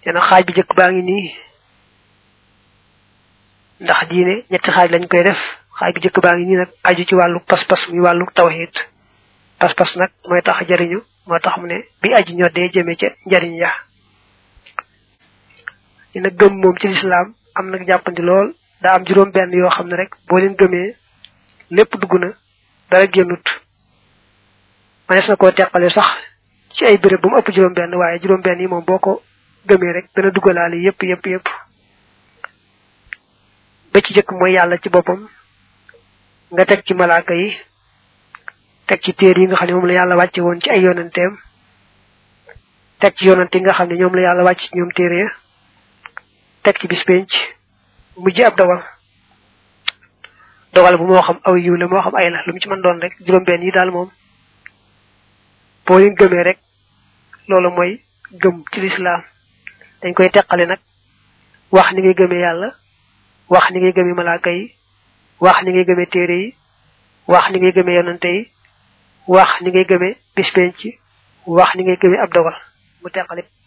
yena xaaj bi jëkk baa ngi nii ndax diine ñetti xaaj lañ koy def xaaj bi jëkk baa ngi nii nag aju ci wàllu pas-pas muy wàllu tawhid pas-pas nag mooy tax jariñu moo tax mu ne bi aji ñoddee jëme ca njariñ ya dina gëm moom ci lislaam am nag jàppandi lool daa am juróom benn yoo xam ne rek boo leen gëmee lépp dugg na dara génnut manees na koo teqale sax ci ay béréb bu mu ëpp juróom benn waaye juróom benn yi moom boo ko gëmee rek dana duggalaale yépp yépp yépp ba ci jëkk mooy yàlla ci boppam nga teg ci malaaka yi teg ci téer yi nga xam ne moom la yàlla wàcce woon ci ay yonanteem teg ci yonante yi nga xam ne ñoom la yàlla wàcc ci ñoom téere ya teg ci bis penc mujj ab dogal dogal bu moo xam aw yiw la moo xam ay la lu mu ci mën doon rek juróom benn yi daal moom boo leen gëmee rek loolu mooy gëm ci lislaam dañ koy teqale nag wax ni ngay gëmee yàlla wax ni ngay gëmee malaaka yi wax ni ngay gëmee téere yi wax ni ngay gëmee yonante yi wax ni ngay gëmee bis penc wax ni ngay gëmee ab dogal mu teqale